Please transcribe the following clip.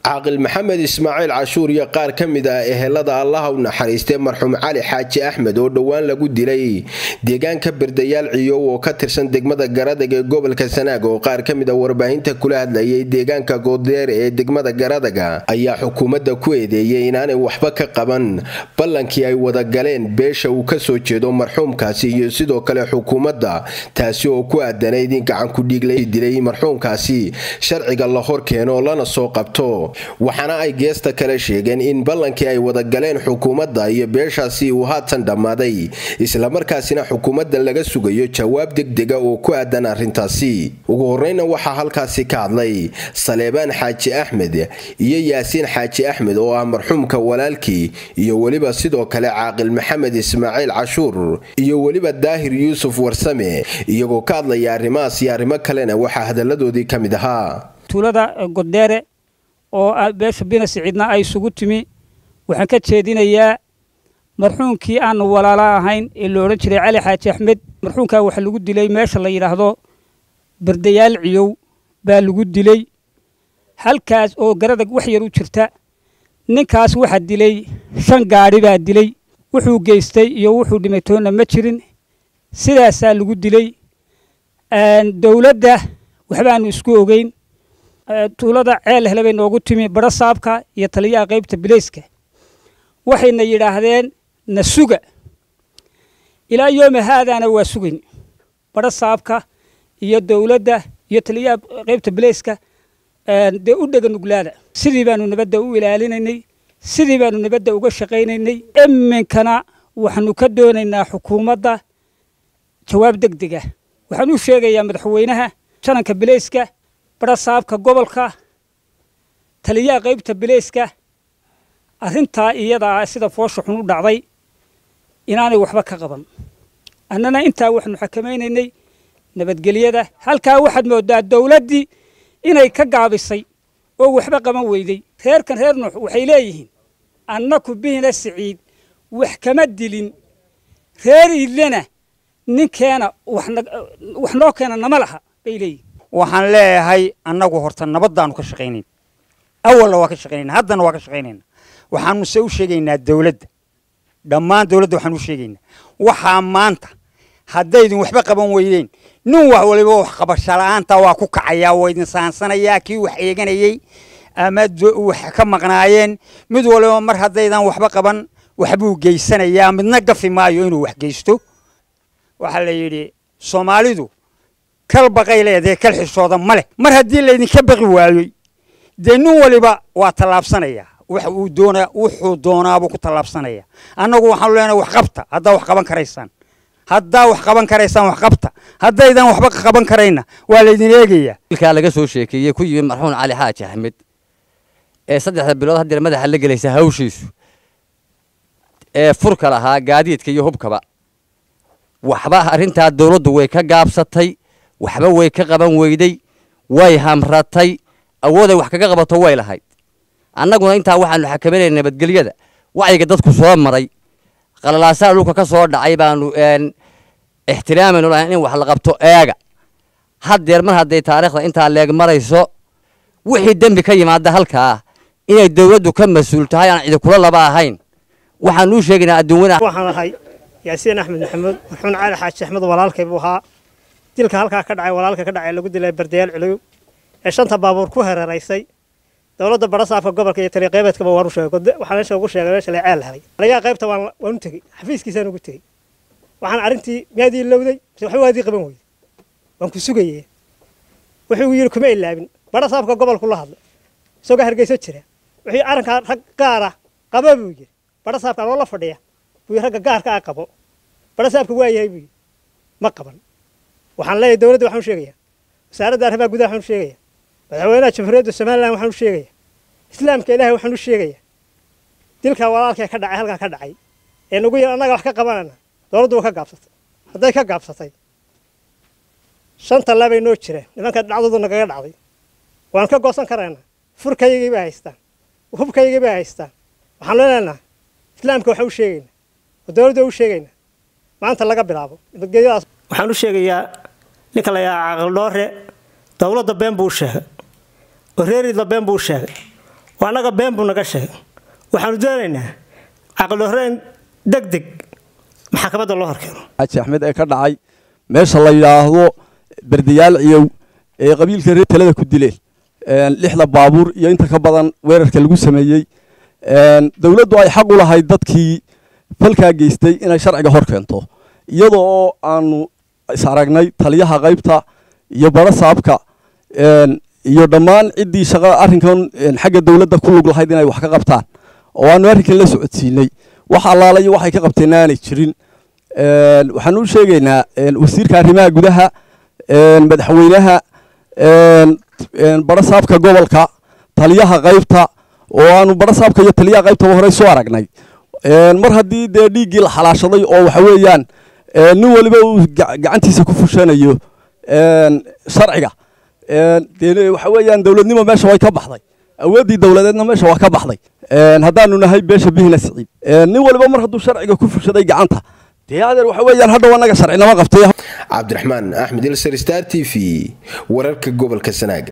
caaqil maxamed ismaaciil cashuur iyo qaar ka mid ah ehelada allaha u naxariistay marxuum cali xaaji axmed oo dhowaan lagu dilay deegaanka berdayaal ciyow oo ka tirsan degmada garadag ee gobolka sanaag oo qaar ka mid a warbaahinta kula hadlayay deegaanka goodeer ee degmada garadaga ayaa xukuumadda ku eedeeyay inaanay waxba ka qaban ballankii ay wada galeen beesha uu kasoo jeedo marxuumkaasi iyo sidoo kale xukuumadda taasi oo ku aadanayd in gacankudhiiglay dilay marxuumkaasi sharciga la hor keeno lana soo qabto waxaana ay geesta kale sheegeen in ballankii ay wada galeen xukuumadda iyo beeshaasi uu haatan dhammaaday islamarkaasina xukuumadda laga sugayo jawaab degdega oo ku aadan arrintaasi ugu horreyna waxaa halkaasi ka hadlay saleebaan xaaji axmed iyo yaasiin xaaji axmed oo ah marxuumka walaalkii iyo weliba sidoo kale caaqil maxamed ismaaciil cashuur iyo weliba daahir yuusuf warsame iyagoo ka hadlaya arrimahaas iyo arrimo kalena waxaa hadalladoodii ka mid ahaa tuulada goddeere oo beesha bina siciidna ay isugu timi waxaan ka jeedinayaa marxuumkii aanu walaalo ahayn ee la odhan jiray cali xaaji axmed marxuumkaa waxaa lagu dilay meesha la yidhaahdo berdayaal ciyow baa lagu dilay halkaas oo garadag wax yar u jirta ninkaas waxaa dilay shan gaadhi baa dilay wuxuu geystay iyo wuxuu dhimay toonna ma jirin sidaasaa lagu dilay dowladda waxbaanu isku ogeyn tuulada ceel hele bay noogu timi badho saabka iyo taliyaha qaybta bileyska waxayna yidhaahdeen na suga ilaa yooma haadaana waa sugayn badho saabka iyo dowladda iyo taliyaha qaybta bileyska dee u dhega nuglaada sidii baanu nabadda u ilaalinaynay sidii baanu nabadda uga shaqaynaynay iminkana waxaanu ka doonaynaa xukuumadda jawaab deg dega waxaan u sheegayaa madaxweynaha jananka bileyska badho saabka gobolka taliyaha qaybta bileyska arrintaa iyadaa sida foosha xun u dhacday inaanay waxba ka qaban annana intaa waxaanu xakamaynaynay nabadgelyada halkaa waxaad moodaa dowladdii inay ka gaabisay oo waxba qaban weyday reerkan reer nuux waxay leeyihiin annaku bihina siciid wax kama dilin reer idlena ninkeena wax noo keena nama laha bay leeyihin waxaan leeyahay annagu horta nabaddaanu ka shaqaynayn awalna waa ka shaqaynayna haddana waa ka shaqaynayna waxaanu se u sheegaynaa dowladda dhammaan dowladda waxaanu u sheegaynaa waxaa maanta haddaydin waxba qaban weydeen nin wax waliba wax qabasho la'aanta waa ku kacayaa waa idin saansanayaa kii wax eeganayey ama wax ka maqnaayeen mid waliba mar haddaydan waxba qaban waxbuu geysanayaa midna gafi maayo inuu wax geysto waxaa la yidhi soomaalidu kal baqay leedahay kal xishooda ma leh mar haddii laydinka baqi waayey dee nin waliba waa tallaabsanayaa wax uu doonaa wuxuu doonaabuu ku tallaabsanaya annagu waxaanu leenahay wax qabta haddaa wax qaban karaysaan haddaa wax qaban karaysaan wax qabta haddaydan waxba qaban karayna waa laydin eegayaa ilkaa laga soo sheekeeyey ku yimi marxuum cali xaaji axmed ee saddexda bilood haddeer madaxa la gelaysa hawshiisu ee furka lahaa gaadiidka iyo hubkaba waxba arrintaa dowladdu way ka gaabsatay waxba way ka qaban weyday way hamratay awooday wax kaga qabato way lahayd annaguna intaa waxaanu xakamaynaynaa nabadgelyada wacyiga dadku soo maray qalalaasaa dhulka ka soo dhacay baanu ixtiraamaynu lahayn in wax la qabto eega haddeer mar hadday taariikhda intaa leeg marayso wixii dembi ka yimaada halkaa inay dowladdu ka mas-uul tahay aan cidi kula laba ahayn waxaanu u sheegaynaa adduunyada waxaan ahay yaasiin axmed maxamuud marxuun cali xaaji axmed walaalkay buu ahaa dilka halkaa ka dhacay walaalka ka dhacay lagu dilay bardayaal culuw ee shanta baabuur ku hareeraysay dowladda barasaafka gobolka iyo taliqeybeedkaba waan u sheegay waxaan meesha ugu sheegay meesha la ceel helay anigaa qaybta waan waan u tegey xafiiskiisaan ugu tegey waxaan arrintii miyaad ii lowday mise waxba waad ii qaban weyday waan ku sugayee wuxuu yidhi kuma ilaabin barasaafka gobolku la hadlay isagoo hargeyso jira wuxuu arrinkaa rag gaara qaba buu yidhi barasaafka anoo la fadhiya buu ragga gaarka ah qabo barasaafka waa yahay buu yidhi ma qaban waxaan leeyahay dowladda waxaan u sheegayaa wasaaradda arrimaha gudaha waxaan u sheegayaa madaxweynaha jamhuuriyadda somalilan waxaan u sheegayaa islaamka ilaahay waxaan u sheegayaa dilka walaalkee ka dhacay halkaa ka dhacay ee nagu yar annaga wax ka qabanayna dowladdu waa ka gaabsatay hadday ka gaabsatay shanta labay noo jireen nimanka dhacdoodu nagaga dhacday waan ka goosan karaynaa furkaygii bay haystaan hubkaygii bay haystaan waxaan leenaynaa islaamka waxaan u sheegaynaa oo dowladda u sheegaynaa maanta laga bilaabo nabadgelyadaas waxaan u sheegayaa ninka la yidhaha caaqil dhoore dowladda been buu sheegay oo reeridla been buu sheegay oo annaga been buu naga sheegay waxaanu doonaynaa caqli horeen deg deg maxkamadda loo horkeeno xaaji axmed ee ka dhacay meesha la yidhaahdo berdayaal ciyow ee qabiilka reer talada ku dileen lixda baabuur iyo inta ka badan weerarka lagu sameeyey dowladdu ay xaq u lahayd dadkii falkaa geystay inay sharciga hor keento iyadoo oo aanu is aragnay taliyaha qaybta iyo bara saabka iyo dhammaan ciddii shaqa arrinkan xagga dowladda ku lug lahayd inay wax ka qabtaan oo aanu arrinkan la socodsiinay wax allaala iyo waxay ka qabteen aanay jirin waxaan u sheegaynaa wasiirka arrimaha gudaha madaxweynaha bara saabka gobolka taliyaha qaybta oo aanu bara saabka iyo taliyaha qaybtaba horey soo aragnay mar haddii dee dhiiggii la xalaashaday oo waxa weeyaan nin waliba uu gacantiisa ku fushanayo sharciga dee waxa weeyaan dowladnimo meesha way ka baxday awooddii dowladeedna meesha waa ka baxday haddaanu nahay beesha bihina siciid nin waliba mar hadduu sharciga ku fushaday gacanta dee adeer waxa weeyaan hadhow annaga sharcinama qabtay cabdiraxmaan axmed ilsar star t v wararka gobolka sanaag